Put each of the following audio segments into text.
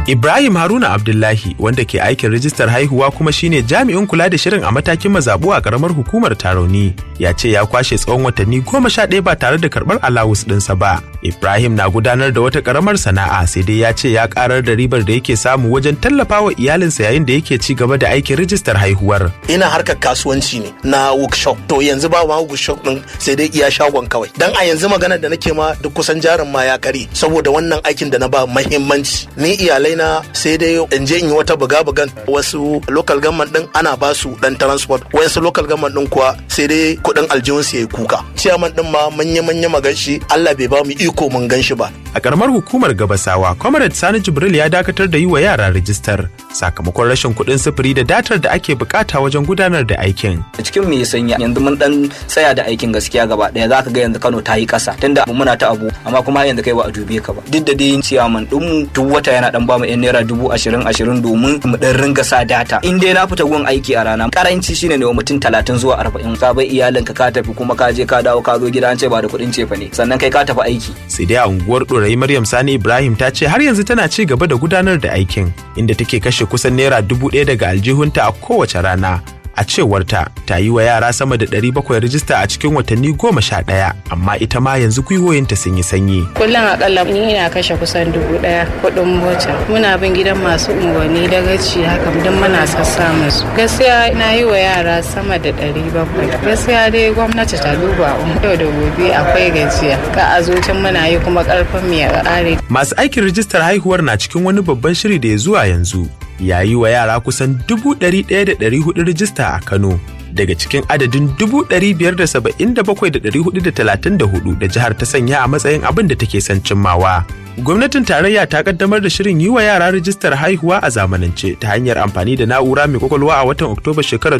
Ibrahim Haruna Abdullahi wanda ke aikin rijistar haihuwa kuma shine jami'in kula da shirin a matakin mazabu a karamar hukumar Taroni ya ce ya kwashe tsawon watanni goma sha ɗaya ba tare da karɓar alawus ɗinsa ba. Ibrahim na gudanar da wata karamar sana'a sai dai ya ce ya karar da ribar da yake samu wajen tallafawa iyalinsa yayin da yake ci gaba da aikin rijistar haihuwar. ina harkar kasuwanci ne na workshop to yanzu ba ma workshop din sai dai iya shagon kawai dan a yanzu maganar da nake ma duk kusan jarin ma ya kare saboda wannan aikin da na ba muhimmanci ni iyalai na sai dai in je in yi wata buga bugan wasu local government din ana ba su dan transport wasu local government din kuwa sai dai kudin aljihun su yayi kuka ciyaman din ma manya manya magan shi Allah bai ba mu iko mun gan shi ba A karamar hukumar Gabasawa, Comrade Sani Jibril ya dakatar da yi wa yara rijistar sakamakon rashin kuɗin sufuri da datar da ake bukata wajen gudanar da aikin. cikin me ya sanya yanzu mun dan tsaya da aikin gaskiya gaba daya zaka ga yanzu Kano ta yi kasa tunda abu muna ta abu amma kuma har yanzu kai ba a dube ka ba duk da dai ciyaman din mu duk wata yana dan bamu yan naira dubu ashirin ashirin domin mu dan ringa sa data in dai na fita gun aiki a rana karanci shine ne wa mutum talatin zuwa arba'in ka bai iyalinka ka tafi kuma ka je ka dawo ka zo gida an ce ba da kuɗin cefa ne sannan kai ka tafi aiki Sai dai a unguwar ɗorayi Maryam Sani Ibrahim ta ce har yanzu tana ci gaba da gudanar da aikin inda take kashe kusan naira dubu ɗaya daga aljihunta a kowace rana. A cewarta ta yi wa yara sama da 700 rijista a cikin watanni goma sha ɗaya amma ita ma yanzu gwiwoyinta sun yi sanyi. kullum akalla ni ina kashe kusan dubu daya kudin mota muna bin gidan masu unguwanni da gaci haka duk muna sassa musu gaskiya na yi wa yara sama da ɗari bakwai gaskiya dai gwamnati ta duba mu yau da gobe akwai gajiya ka a zucin muna yi kuma karfin mu ya ƙare Masu aikin rijistar haihuwar na cikin wani babban shiri da ya zuwa yanzu. Ya yi wa yara kusan dubu ɗari ɗaya da ɗari hudu rijista a Kano. Daga cikin adadin dubu ɗari biyar da saba'in da bakwai da ɗari hudu da talatin da hudu da jihar ta sanya a matsayin abin da take son cimmawa. Gwamnatin tarayya ta kaddamar da shirin yi wa yara rijistar haihuwa a zamanance ta hanyar amfani da na'ura mai kwakwalwa a watan Oktoba shekarar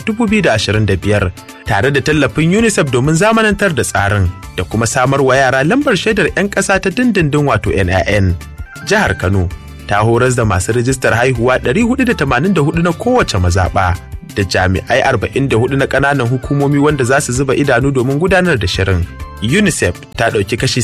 2025 tare da tallafin UNICEF domin zamanantar da tsarin da kuma samar wa yara lambar shaidar 'yan ƙasa ta dindindin wato NIN. Jihar Kano ta horas da masu rijistar haihuwa 484 na kowace mazaɓa da jami'ai 44 na ƙananan hukumomi wanda za su zuba idanu domin gudanar da shirin. UNICEF ta ɗauki kashi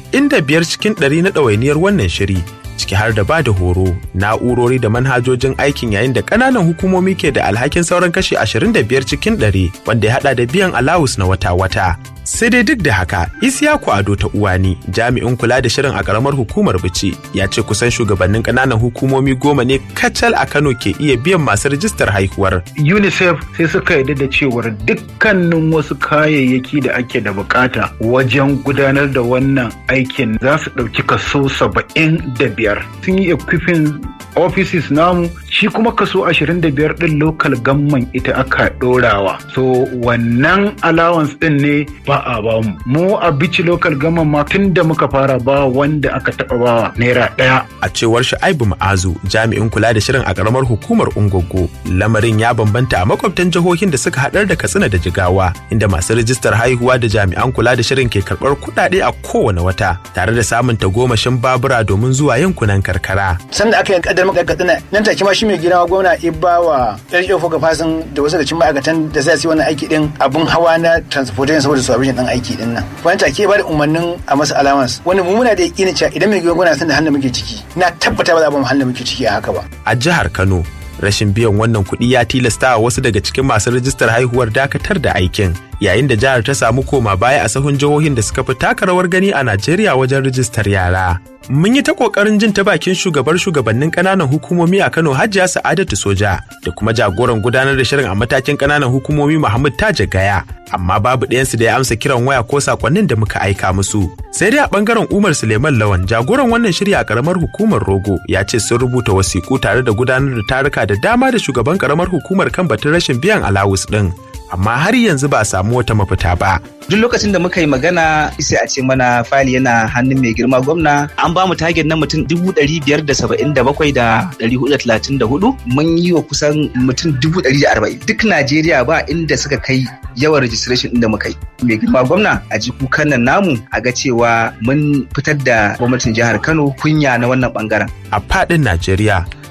75 cikin 100 na ɗawainiyar wannan shiri, ciki har da ba da horo, na'urori da manhajojin aikin yayin da ƙananan hukumomi ke da alhakin sauran kashi 25 cikin 100 wanda ya haɗa da biyan alawus na wata-wata. Sai dai duk da haka, Isiyaku Ado ta Uwani, jami'in kula da shirin a ƙaramar hukumar Bici, ya ce kusan shugabannin ƙananan hukumomi goma ne kacal a Kano ke iya biyan masu rijistar haihuwar. unicef sai suka yarda da cewar dukkanin wasu kayayyaki da ake da bukata wajen gudanar da wannan aikin za su ɗauki kaso saba'in da biyar sun yi equipping offices namu shi kuma kaso ashirin da biyar ɗin local gamman ita aka ɗorawa so wannan allowance ɗin ne ba a bamu mu a bici local gamman ma tun da muka fara ba wanda aka taɓa bawa naira ɗaya A cewar Shu'aibu Ma'azu, jami'in kula da shirin a ƙaramar hukumar Ungogo, lamarin ya bambanta a makwabtan jihohin da suka haɗar da Katsina da Jigawa, inda masu rijistar haihuwa da jami'an kula da shirin ke karɓar kuɗaɗe a kowane wata, tare da samun tagomashin babura domin zuwa yankunan karkara. sanda aka yi kaddar maka katsina nan take ma shi mai girma gwamna ibba wa yarjo foka fasin da wasu da cin ma'aikatan da zai yi wannan aiki din abun hawa na transportation saboda su abin dan aiki din nan wani take ba da umarnin a masa allowance wani mu muna da yakinin cewa idan mai girma gwamna san da halin da muke ciki na tabbata ba za a ba mu halin da muke ciki a haka ba A jihar Kano, rashin biyan wannan kuɗi ya tilasta wa wasu daga cikin masu rijistar haihuwar dakatar da aikin, yayin da jihar ta samu koma baya a sahun jihohin da suka fi taka rawar gani a Najeriya wajen rijistar yara. Mun yi ta ƙoƙarin jin ta bakin shugabar shugabannin ƙananan hukumomi a Kano Hajiya Sa'adatu Soja da kuma jagoran gudanar da shirin a matakin ƙananan hukumomi Muhammad Taja Gaya, amma babu ɗayansu da ya amsa kiran waya ko sakonnin da muka aika musu. Sai dai a ɓangaren Umar Suleiman Lawan, jagoran wannan shiri a ƙaramar hukumar Rogo, ya ce sun rubuta wasiƙu tare da gudanar da taruka da dama da shugaban ƙaramar hukumar kan batun rashin biyan alawus ɗin. Amma har yanzu ba a samu wata mafita ba. duk lokacin da muka yi magana sai a ce mana fali yana hannun mai girma gwamna an ba mu target na mutum dubu ɗari biyar da saba'in da bakwai da ɗari hudu da talatin da hudu mun yi wa kusan mutum dubu ɗari da arba'in duk najeriya ba inda suka kai yawan registration ɗin da muka yi mai girma gwamna a ji kukan nan namu a ga cewa mun fitar da gwamnatin jihar kano kunya na wannan bangaren A faɗin Najeriya,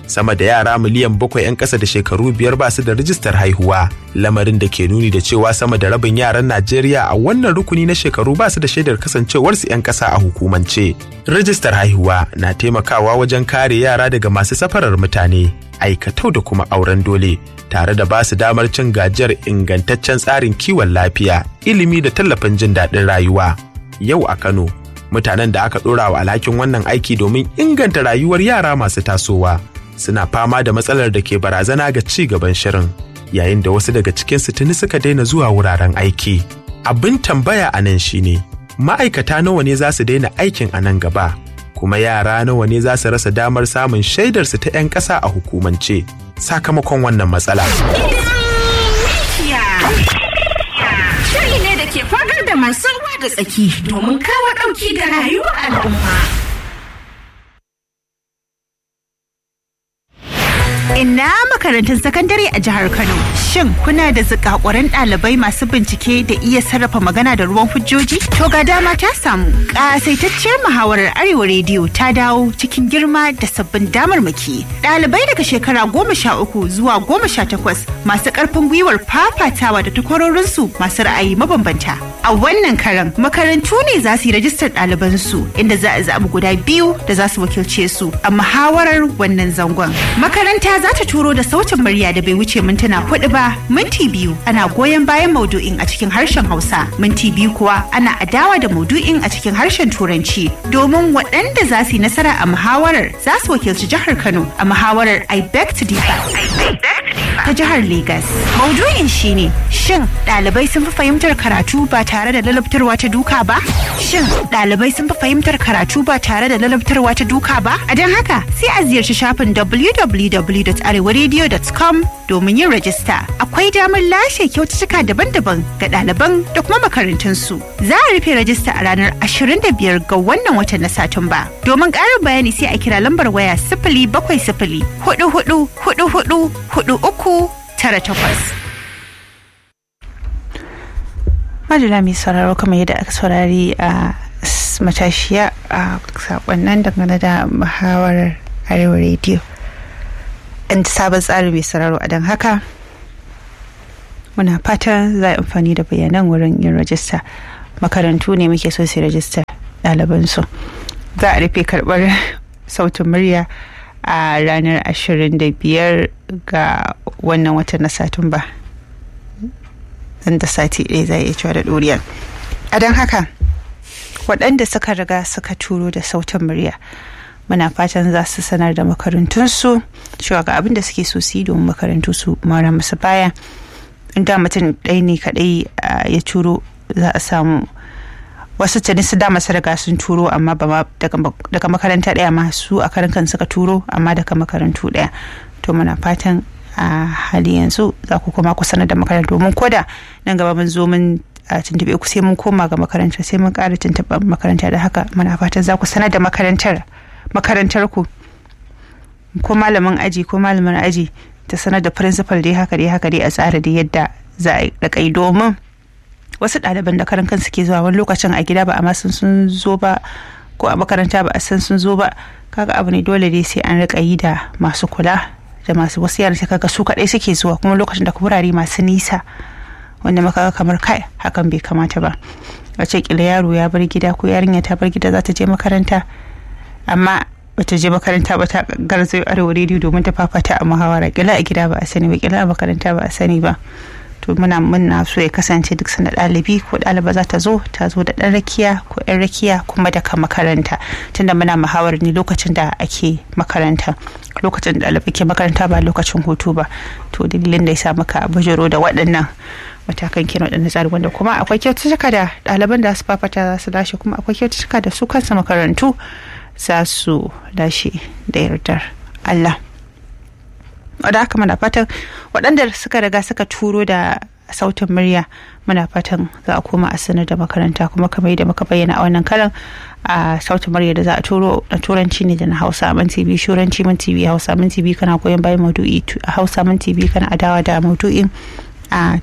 sama da yara miliyan bakwai 'yan ƙasa da shekaru biyar ba su da rijistar haihuwa lamarin da ke nuni da cewa sama da rabin yaran najeriya a wannan rukuni na shekaru ba su da shaidar kasancewarsu 'yan ƙasa a hukumance rijistar haihuwa na taimakawa wajen kare yara daga masu safarar mutane aikatau da kuma auren dole tare da ba su damar cin gajiyar ingantaccen tsarin kiwon lafiya ilimi da tallafin jin daɗin rayuwa yau a kano mutanen da aka ɗora wa alhakin wannan aiki domin inganta rayuwar yara masu tasowa suna fama da matsalar da ke barazana ga ci gaban shirin yayin da wasu daga cikinsu tuni suka daina zuwa wuraren aiki abin tambaya a nan shine ma'aikata nawa ne za su daina aikin a nan gaba kuma yara nawa ne za su rasa damar samun shaidarsu ta 'yan ƙasa a hukumance sakamakon wannan matsala. Shiri ne da ke fagar da masu ruwa da tsaki domin kawo ɗauki ga rayuwar al'umma. Ina makarantun sakandare a jihar Kano. Shin kuna da zikakuran ɗalibai masu bincike da iya sarrafa magana da ruwan hujjoji? To ga dama ta samu. Ƙasaitacciyar muhawarar Arewa Rediyo ta dawo cikin girma da sabbin damarmaki. Ɗalibai daga shekara goma sha uku zuwa goma sha takwas masu ƙarfin gwiwar fafatawa da takwarorinsu masu ra'ayi mabambanta. A wannan karan makarantu ne za su yi rajistar ɗalibansu inda za a zaɓi guda biyu da za su wakilce su a muhawarar wannan zangon. Makaranta za ta turo da sautin murya da bai wuce mintuna hudu ba minti biyu ana goyon bayan maudu'in a cikin harshen hausa minti biyu kuwa ana adawa da maudu'in a cikin harshen turanci domin waɗanda za su yi nasara a muhawarar za su wakilci jihar kano a muhawarar i beg to differ ta jihar Legas. Maudu'in shine shin ɗalibai sun fi fahimtar karatu ba tare da lalabtarwa ta duka ba? Shin ɗalibai sun fi fahimtar karatu ba tare da lalabtarwa ta duka ba? A don haka sai a ziyarci shafin www.arewaradio.com domin yin rajista. Akwai damar lashe kyaututtuka daban-daban ga ɗaliban da kuma makarantunsu. Za a rufe rajista a ranar 25 ga wannan watan na Satumba. Domin ƙarin bayani sai a kira lambar waya sifili bakwai sifili hudu hudu hudu hudu hudu uku tara takwas. Madala mai sauraro kamar yadda aka saurari a matashiya a sakonnan dangane da muhawarar arewa rediyo. An sabon tsari mai sauraro a don haka muna fatan za a amfani da bayanan wurin yin rajista makarantu ne muke so su rajista ɗalibansu za a rufe karɓar sautin murya a ranar 25 ga wannan watan na satumba da sati ɗaya za a iya cewa da ɗoriya a don haka waɗanda suka riga suka turo da sautin murya muna fatan za su sanar da makarantunsu cewa ga abin da suke so su yi domin makarantu su mara musu baya inda mutum ɗaya ne kaɗai ya turo za a samu wasu tuni su dama su riga sun turo amma ba daga makaranta ɗaya ma su a karan kan suka turo amma daga makarantu ɗaya to muna fatan a hali yanzu za ku koma ku sanar da makarantu domin koda nan gaba mun zo mun tuntuɓe ku sai mun koma ga makaranta sai mun ƙara tuntuɓar makaranta da haka muna fatan za ku sanar da makarantar makarantar ku ko malamin aji ko malamin aji ta sanar da principal dai haka dai haka dai a tsara da yadda za a rika yi domin wasu ɗaliban da karan kansu ke zuwa wani lokacin a gida ba a san sun zo ba ko a makaranta ba a san sun zo ba kaga abu ne dole dai sai an rika yi da masu kula da masu wasu yaran sai kaga su kaɗai suke zuwa kuma lokacin da wurare masu nisa wanda maka kamar kai hakan bai kamata ba a ce kila yaro ya bar gida ko yarinya ta bar gida za ta je makaranta amma bata je makaranta ba ta garzayo arewa rediyo domin ta fafata a muhawara kila a gida ba a sani ba kila a makaranta ba a sani ba to muna muna so ya kasance duk sanda ɗalibi ko ɗaliba za ta zo ta zo da ɗan rakiya ko ɗan rakiya kuma daga makaranta tunda muna muhawar ne lokacin da ake makaranta lokacin da ɗalibai ke makaranta ba lokacin hutu ba to dalilin da ya sa muka bujiro da waɗannan matakan kenan waɗannan tsari wanda kuma akwai kyaututtuka da ɗaliban da su fafata za su lashe kuma akwai kyaututtuka da su kansu makarantu za su lashe da yardar Allah. wadda haka muna fatan waɗanda suka riga suka turo da sautin murya muna fatan za a koma a sanar da makaranta kuma kamar yadda muka bayyana a wannan karan a sautin murya da za a turo na turanci ne da na hausa min tv shuranci min tv hausa min tv kana goyon bayan maudu'i a hausa min tv kana adawa da maudu'in a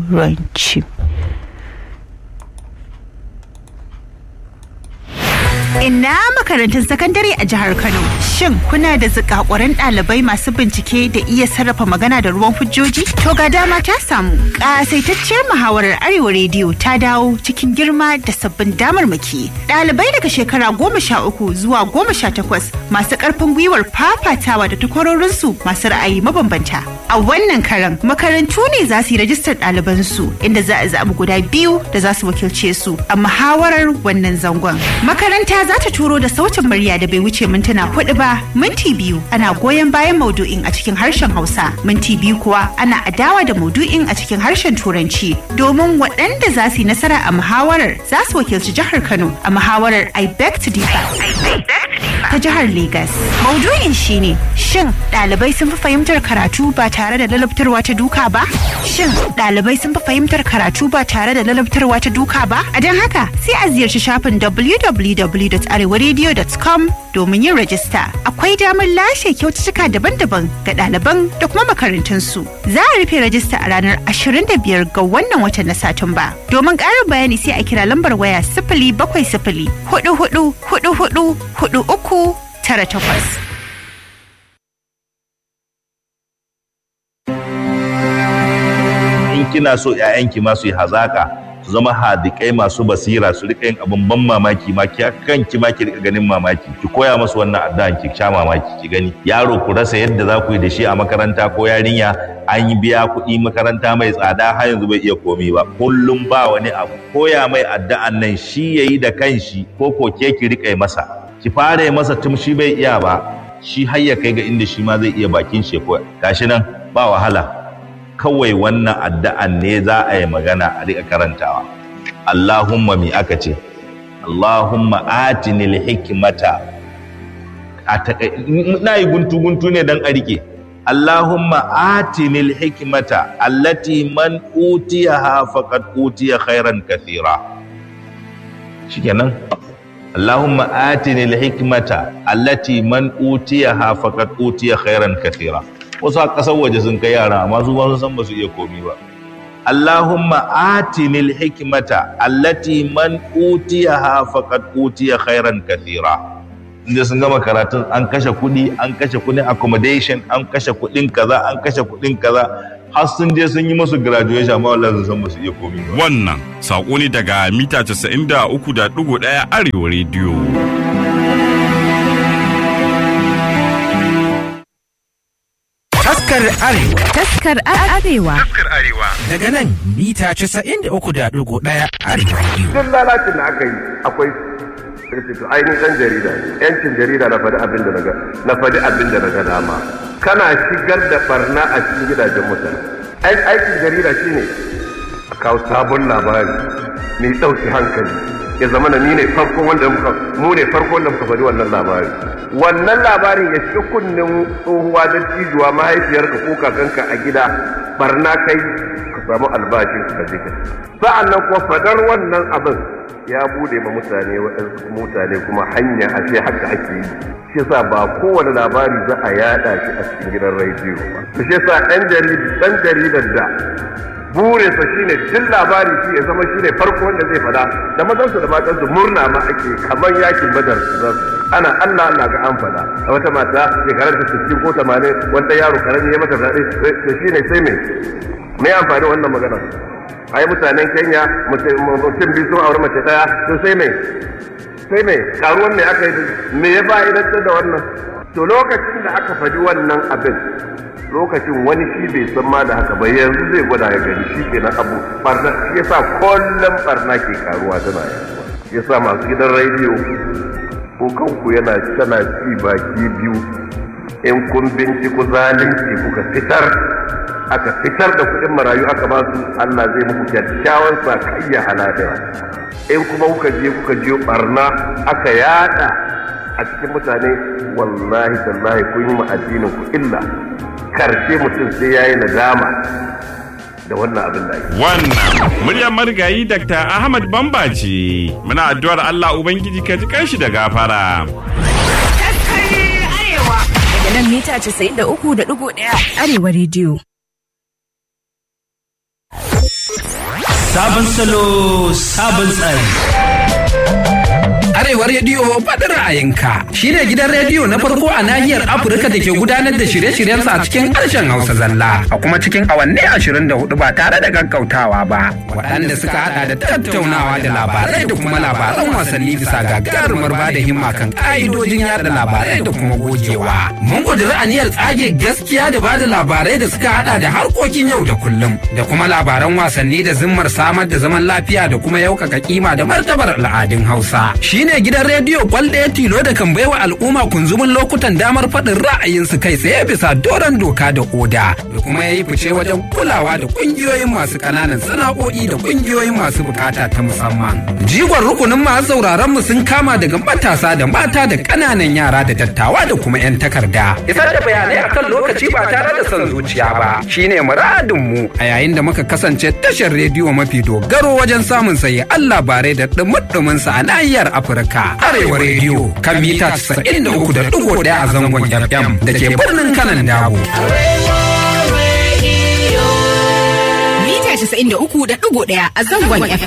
turanci Ina makarantun sakandare a jihar Kano. Shin kuna da zikakuran ɗalibai masu bincike da iya sarrafa magana da ruwan hujjoji? To ga dama ta samu. Ƙasaitacciyar muhawarar Arewa Rediyo ta dawo cikin girma da sabbin damarmaki. Ɗalibai daga shekara goma sha uku zuwa goma sha takwas masu ƙarfin gwiwar fafatawa da takwarorinsu masu ra'ayi mabambanta. A wannan karan makarantu ne za su yi rajistar ɗalibansu inda za a zaɓi guda biyu da za su wakilce su a muhawarar wannan zangon. Makaranta za ta turo da sautin murya da bai wuce mintuna hudu ba minti biyu ana goyon bayan maudu'in a cikin harshen Hausa minti biyu kuwa ana adawa da maudu'in a cikin harshen Turanci domin waɗanda za su yi nasara a muhawarar za su wakilci jihar Kano a muhawarar I beg to differ ta jihar Legas. Maudu'in shine shin ɗalibai sun fi fahimtar karatu ba tare da lalabtarwa ta duka ba? Shin ɗalibai sun fi fahimtar karatu ba tare da lalabtarwa ta duka ba? A don haka sai a ziyarci shafin www.arewaradio.com domin yin rajista. Akwai damar lashe kyaututtuka daban-daban ga ɗaliban da kuma makarantunsu. Za a rufe rajista a ranar 25 ga wannan watan na Satumba. Domin ƙarin bayani sai a kira lambar waya sifili bakwai sifili hudu hudu hudu hudu hudu uku tara takwas. in kina so ƴaƴanki ma su yi hazaka su zama hadikai masu basira su rika yin abin ban mamaki ma ki kanki ma ki rika ganin mamaki ki koya musu wannan addu'an ki sha mamaki ki gani yaro ku rasa yadda za ku yi da shi a makaranta ko yarinya an yi biya kuɗi makaranta mai tsada har yanzu bai iya komi ba kullum ba wani abu koya mai addu'an nan shi yayi da kanshi ko ko ke ki rika yi masa ki fara yi masa tun shi bai iya ba shi har ya kai ga inda shi ma zai iya bakin shi ko gashi nan ba wahala kawai wannan addu'an ne za a yi magana a riƙa karantawa. Allahumma mi aka ce, Allahumma atinil hikmata a na yi guntu-guntu ne don a riƙe. Allahumma atinil hikmata allati man utiyaha faqad utiya khairan kathira. Shikenan. Allahumma atinil hikmata allati man utiyaha faqad utiya khairan kathira. wasu a ƙasar waje sun kai yara amma su ba sun san ba su iya komi ba Allahumma atinil hikmata allati man utiyaha faqad utiya khairan kathira inda sun gama karatun an kashe kuɗi an kashe kuɗin accommodation an kashe kuɗin kaza an kashe kuɗin kaza har sun je sun yi musu graduation amma wallahi sun san ba su iya komi ba wannan sako ne daga mita 93.1 arewa rediyo Taskar Arewa. Taskar Arewa. Taskar Arewa. Daga nan mita 93.1 Arewa Radio. Duk lalacin da aka yi akwai to ainihin ɗan jarida yancin jarida na faɗi abin da na ga na faɗi abin da na ga dama kana shigar da barna a cikin gidajen mutane aikin jarida shine a kawo sabon labari mai ɗauki hankali ya zama na ni ne farko wanda muka mu ne farko wanda muka faɗi wannan labari wannan labarin ya shiga kunnen tsohuwa da cijuwa mahaifiyarka ko kakanka a gida barna kai ka samu albashin ka je sa'an nan kuma fadar wannan abin ya bude ma mutane waɗansu mutane kuma hanya a ce haka ake yi shi yasa ba kowane labari za a yada shi a cikin gidan rediyo ba shi yasa ɗan jaridar da burinsa shine duk labari shi ya zama shine farko wanda zai fada da mazansu da matansu murna ma ake kamar yakin badar ana Allah Allah ga an fada a wata mata shekarar ta 60 ko 80 wanda yaro karami ya mata zaɓe da shine sai me me amfani wannan magana ai mutanen Kenya mutum biyu sun aure mace daya to sai me sai me karuwan me aka yi me ya fa'idantar da wannan to lokacin da aka faɗi wannan abin lokacin wani shi bai san ma da haka ba yanzu zai gwada ya gani shi kenan abu barna shi yasa kullum barna ke karuwa tana yaduwa shi yasa masu gidan rediyo ko kanku yana tana ci baki biyu in kun binciko zalunci kuka fitar aka fitar da kuɗin marayu aka ba su Allah zai muku kyakkyawan sakayya halafira in kuma kuka je kuka je barna aka yada a cikin mutane wallahi tallahi kun yi ma addinin ku illa karshe mutum sai ya yi nadama da wannan abin da ake. Wannan muryar marigayi Dr. Ahmad Bamba ce. Muna addu'ar Allah Ubangiji ka ji kanshi da gafara. Daga nan mita 93.1 Arewa rediyo. Sabon salo, sabon tsari. Arewa rediyo faɗi ra'ayinka shine gidan rediyo na farko a nahiyar Afirka da ke gudanar da shirye-shiryensa a cikin harshen Hausa zalla a kuma cikin awanni ashirin da hudu ba tare da gaggautawa ba. Waɗanda suka haɗa da tattaunawa da labarai da kuma labaran wasanni bisa gagarumar ba da himma kan ƙa'idojin yada labarai da kuma gogewa. Mun ƙudiri aniyar tsage gaskiya da ba da labarai da suka haɗa da harkokin yau da kullum da kuma labaran wasanni da zimmar samar da zaman lafiya da kuma yaukaka kima da martabar al'adun Hausa. Shine gidan rediyo kwal ɗaya tilo da kan baiwa al'umma kunzumin lokutan damar faɗin ra'ayinsu kai tsaye bisa doron doka da oda da kuma ya yi fice wajen kulawa da ƙungiyoyin masu ƙananan sana'o'i da ƙungiyoyin masu bukata ta musamman. Jigon rukunin masu sauraron mu sun kama daga matasa da mata da ƙananan yara da dattawa da kuma 'yan takarda. Isar da bayanai akan lokaci ba tare da son zuciya ba shine muradin mu a yayin da muka kasance tashar rediyo mafi dogaro wajen samun sayi Allah bare da dumudumin sa a nahiyar Afirka. Arewa rediyo kan mita 93.1 a zangon FM da ke birnin Kanan Dabo. Mita 93.1 a zangon FM.